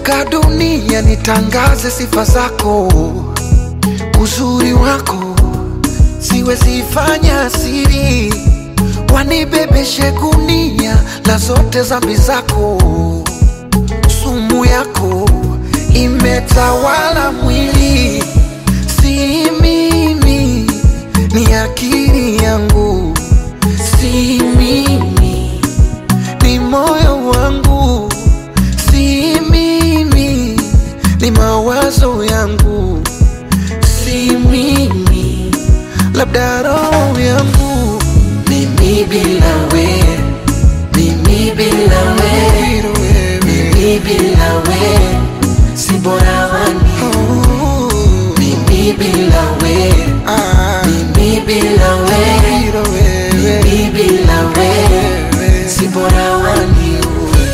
nikizunguka dunia nitangaze sifa zako, uzuri wako siwezi fanya siri, wanibebeshe gunia la zote zambi zako, sumu yako imetawala mwili, si mimi, ni akili yangu, si mimi, ni moyo wangu, si mimi, ni mawazo yangu, si mimi, labda roho yangu, mimi bila we, mimi bila we, mimi bila we, si bora wani, mimi bila we, mimi bila we, mimi bila we, si bora wani uwe.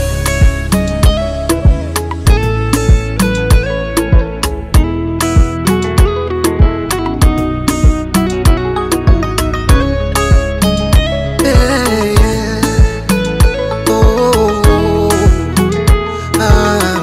Yeah, yeah. Oh, ah.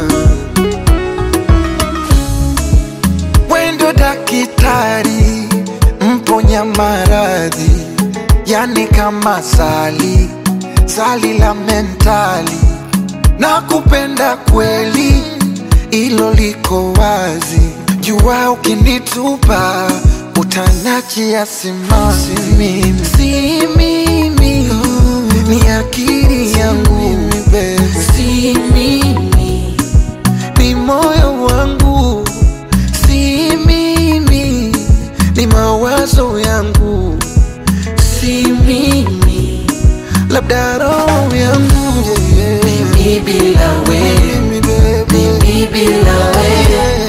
Wendo dakitari mponya maradhi, yani kama sali sali la mentali, na kupenda kweli, ilo liko wazi. Jua ukinitupa utanachia simanzi, mimi si mimi, ni akili yangu, si mimi ni moyo wangu, si mimi, ni mawazo yangu, si mimi, labda roho yangu yeah, yeah. Mimi bila we, mimi bila we,